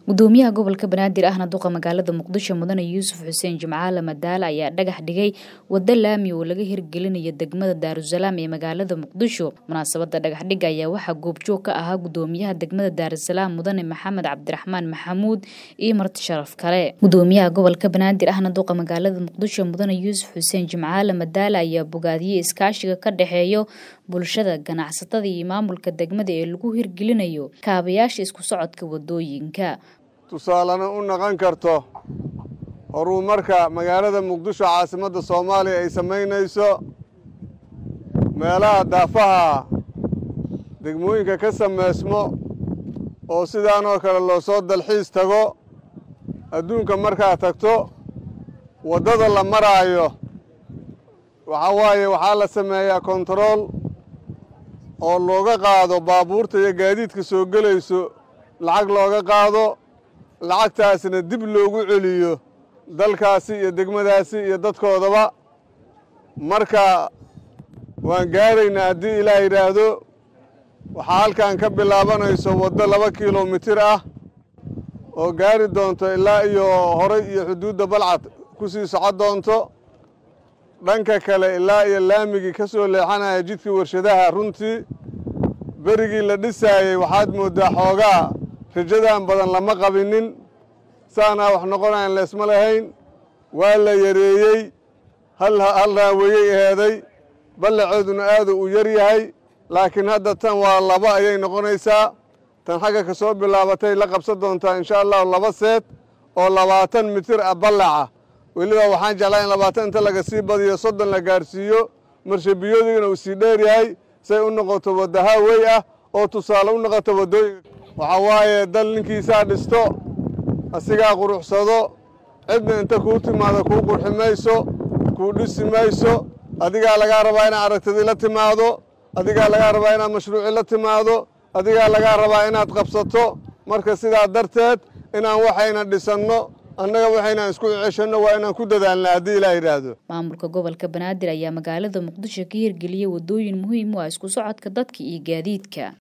gudoomiyaha gobolka banaadir ahna duqa magaalada muqdisho mudane yuusuf xuseen jimcaale madaale ayaa dhagax dhigay wado laami oo laga hirgelinayo degmada daarusalaam ee magaalada muqdisho munaasabada dhagaxdhiga ayaa waxaa goobjoog ka ahaa gudoomiyaha degmada daarusalaam mudane maxamed cabdiraxmaan maxamuud iyo marti sharaf kale gudoomiyaha gobolka banaadir ahna duqa magaalada muqdisho mudane yuusuf xuseen jimcaale madaale ayaa bogaadiyey iskaashiga ka dhexeeyo bulshada ganacsatada iyo maamulka degmada ee lagu hirgelinayo kaabayaasha isku socodka wadooyinka tusaalena u naqon karto horumarka magaalada muqdisho caasimadda soomaaliya ay samaynayso meelaha daafaha degmooyinka ka samaysmo oo sidaanoo kale loo soo dalxiis tago adduunka markaad tagto waddada la maraayo waxaa waaye waxaa la sameeyaa kontarool oo looga qaado baabuurta iyo gaadiidka soo gelayso lacag looga qaado lacagtaasna dib loogu celiyo dalkaasi iyo degmadaasi iyo dadkoodaba marka waan gaaraynaa haddii ilaah yidhaahdo waxaa halkan ka bilaabanayso waddo laba kilomitir ah oo gaari doonto ilaa iyo horay iyo xuduudda balcad ku sii socon doonto dhanka kale ilaa iyo laamigii ka soo leexanaya jidkii warshadaha runtii berigii la dhisaayey waxaad mooddaa xoogaa rajadan badan lama qabinin saanaa wax noqonayan leesma lahayn waa la yareeyey hal raaweyey eheeday ballaceeduna aadu uu yar yahay laakiin hadda tan waa laba ayay noqonaysaa tan xagga ka soo bilaabatay la qabsan doontaa insha allahu laba seed oo labaatan mitir ah ballaca weliba waxaan jeclaa in labaatan inta laga sii badiyo soddon la gaarsiiyo marshabiyodigana uu sii dheer yahay say u noqoto wadda haawey ah oo tusaale u noqoto waddooyinka waxaa waaye dal ninkiisaa dhisto asigaa quruxsado cidna inta kuu timaado kuu qurxi mayso kuu dhisi mayso adigaa lagaa rabaa inaad aragtidii la timaado adigaa lagaa rabaa inaad mashruuci la timaado adigaa lagaa rabaa inaad qabsato marka sidaa darteed inaan waxayna dhisanno annaga waxaynaan isku ceshanno waa inaan ku dadaalna haddii ilaa yidhaahdo maamulka gobolka banaadir ayaa magaalada muqdisho ka hirgeliyey wadooyin muhiim u ah isku socodka dadka iyo gaadiidka